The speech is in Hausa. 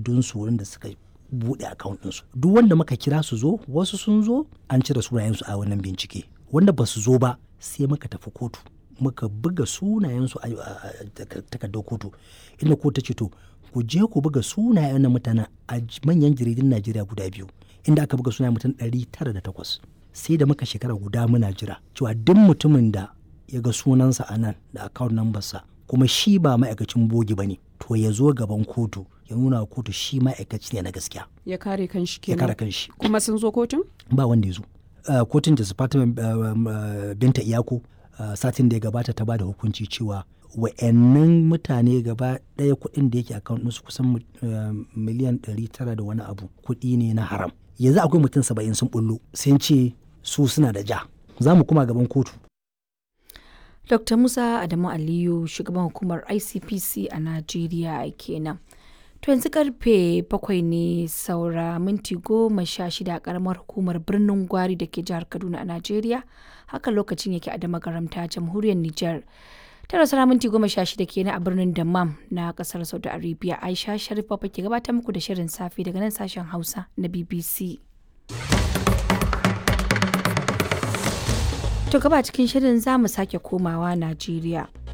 takardunsu wurin da suka buɗe account ɗinsu duk wanda muka kira su zo wasu sun zo an cire sunayensu a wannan bincike wanda ba su zo ba sai muka tafi kotu muka buga sunayensu a takardar kotu inda kotu ta ce to ku je ku buga sunayen na mutanen a manyan jaridun najeriya guda biyu inda aka buga sunayen mutum ɗari tara da takwas sai da muka shekara guda muna jira cewa duk mutumin da ya ga sunansa a nan da account number sa kuma shi ba ma'aikacin bogi ba ne to ya zo gaban kotu ya nuna wa kotu shi ma'aikaci ne na gaskiya ya kare kanshi ya kenan kare kanshi kuma sun zo kotun ba wanda ya zo Uh, kotun da Fatima uh, binta iyako uh, satin da ya gabata ta ba da hukunci cewa wa'annan mutane gaba ɗaya kuɗin da yake account ɗinsu kusan miliyan 900 da wani abu kuɗi ne na haram yanzu akwai mutum saba'in sun bullo sun ce su suna da ja za mu kuma gaban kotu Dr. Musa Adamu Aliyu shugaban hukumar ICPC a Najeriya kenan. To yanzu karfe bakwai ne saura minti goma sha shida a karamar hukumar birnin Gwari da ke jihar Kaduna a Najeriya. Haka lokacin yake a damagaramta jamhuriyar Nijar. Tara saura minti goma sha shida kenan a birnin Dammam na kasar Saudi Arabia. Aisha Sharif Papa ke gabatar muku da shirin safe daga nan sashen Hausa na BBC. To gaba cikin shirin za mu sake komawa Najeriya.